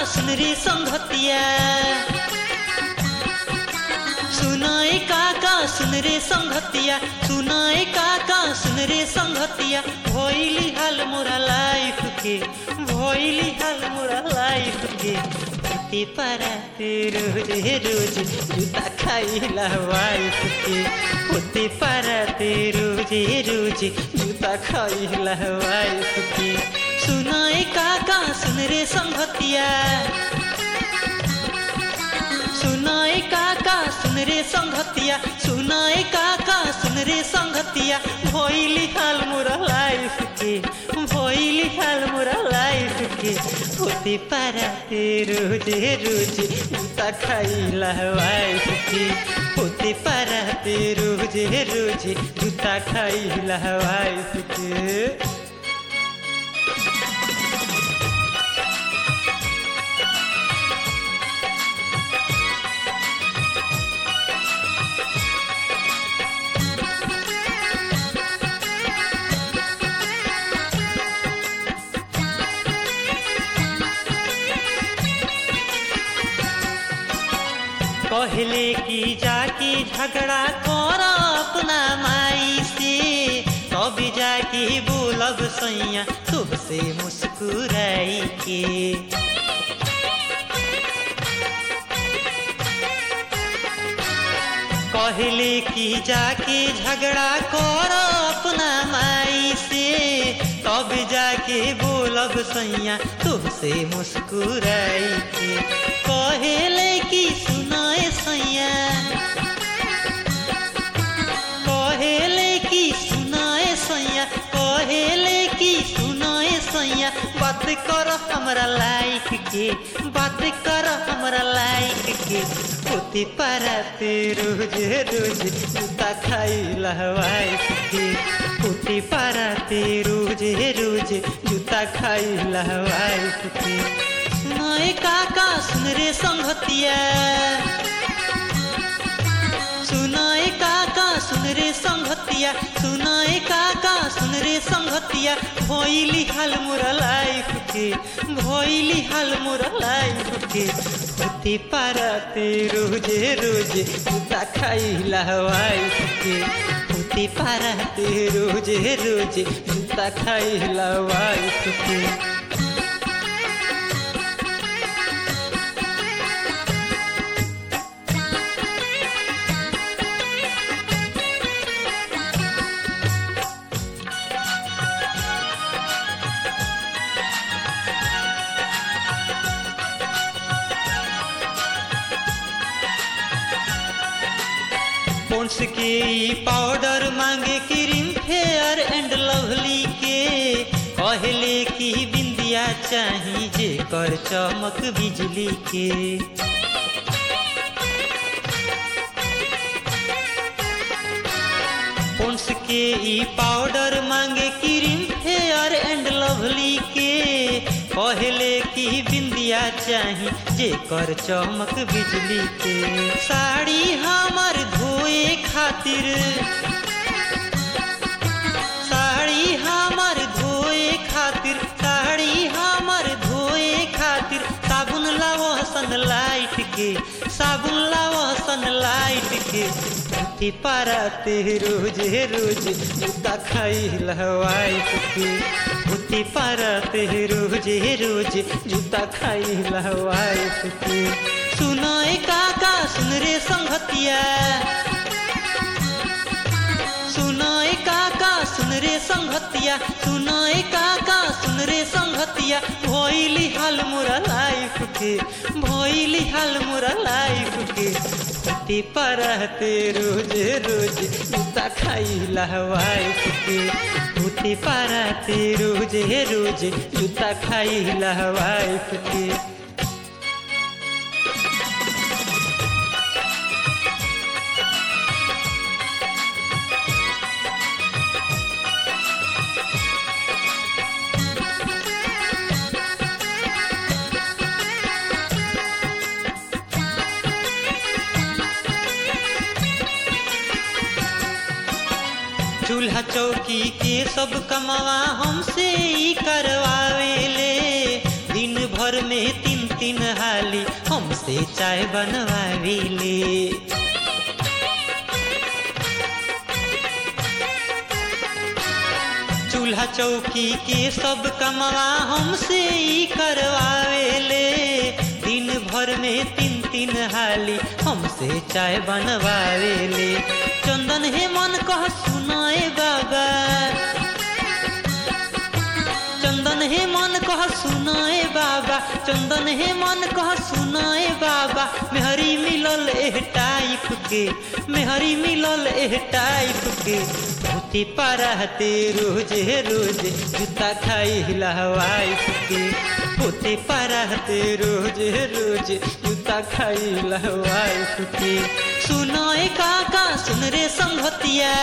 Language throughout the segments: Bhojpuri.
सुन रे संगतिया सुनाए काका सुन रे संगतिया सुनाए काका सुन रे संगतिया भइली हाल मोरा लाइफ के भइली हाल मोरा लाइफ के ते पारा ते रोज रोज जूता खाइला वाइफ के होते पारा ते रोज रोज जूता खाइला वाइफ के सुनाए काका सुन रे संगतिया सुनाए काका सुन रे संगतिया सुनाए काका सुन रे संगतिया भइली हाल मोरा लाइफ के भइली हाल मोरा लाइफ के होते पारा ते रोज रोज जूता खाइला वाइफ के होते पारा ते रोज रोज जूता खाइला वाइफ के कहले कि जाके झगड़ा कर अपना माई से तब जाके बोलब सैया तुमसे मुस्कुराई के कहले कि जाके झगड़ा कर अपना माई से तब जाके बोलब सैया तुमसे मुस्कुराई के कहले कि सुनाए सैया कहले कि सुनाए सैया कहले कि सुनाए सैया बात कर हमरा लाइक के बात कर हमरा लाइक के होती पाराते रोज रोज जूता खाइला वाइफ के होती पाराते रोज रोज जूता खाइला वाइफ के सुनाए काका सुन रे संगतिया सुनाए काका सुन रे संगतिया सुनाए काका सुन रे संगतिया भइली हाल मोरा लाइफ के भइली हाल मोरा लाइफ के होती पाराते रोजे रोजे जूता खाइला वाइफ के होती पाराते रोजे रोजे जूता खाइला वाइफ के पोन्स के ई पाउडर मांगे क्रीम फेयर एंड लवली के कहले की बिंदिया चाही जे कर चमक बिजली के पोन्स के ई पाउडर मांगे क्रीम फेयर एंड लवली के कहले की बिंदिया चाही जे कर चमक बिजली के साड़ी हमर धोए खातिर साड़ी हमर धोए खातिर साड़ी हमर धोए खातिर साबुन लावो सनलाइट के साबुन लावो सनलाइट के धोती पाराते रोज रोज जूता खाइला वाइफ के धोती पाराते रोज रोज जूता खाइला वाइफ के सुनाए काका सुन रे संगतिया सुनाए काका सुन रे संगतिया सुनाए काका सुन रे संगतिया भइली हाल मोरा लाइफ के भइली हाल मोरा लाइफ के होती परहते रोज रोज जूता खाइला वाइफ के होती परहते रोज रोज जूता खाइला वाइफ के चूल्हा चौकी के सब कमावा हमसे ही करवावेले दिन भर में तीन तीन हाली हमसे चाय बनवाविले चूल्हा चौकी के सब कमवा हमसे ही करवावेले दिन भर में तीन तीन हाली हमसे चाय बनवावेले चंदन हे मन कह सुनाए बाबा चंदन हे मन कह सुनाए बाबा चंदन हे मन कह सुनाए बाबा मेहरी मिलल एह टाइप के मेहरी मिलल एह टाइप के धोती परहते रोज रोज जूता खाई लहवाइफ के पोते परहते रोज रोज जूता खाई लहवाइफ के सुनाए काका सुन रे संगतिया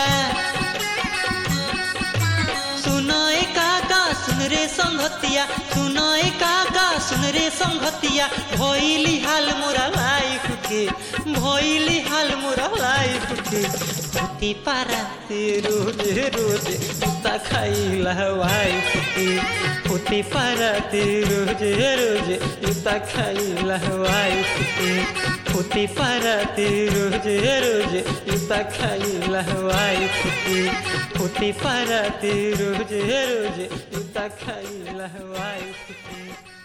सुनाए काका सुन रे संगतिया सुनाए काका सुन रे संगतिया भइली हाल मोरा लाइफ के भइली हाल मोरा लाइफ के धोती पारा ते रोज रोज जूता खाइला वाइफ के धोती पारा ते रोज रोज जूता खाइला वाइफ के धोती पारा ते रोज रोज जूता खाइला वाइफ के धोती पारा ते रोज रोज जूता खाइला वाइफ के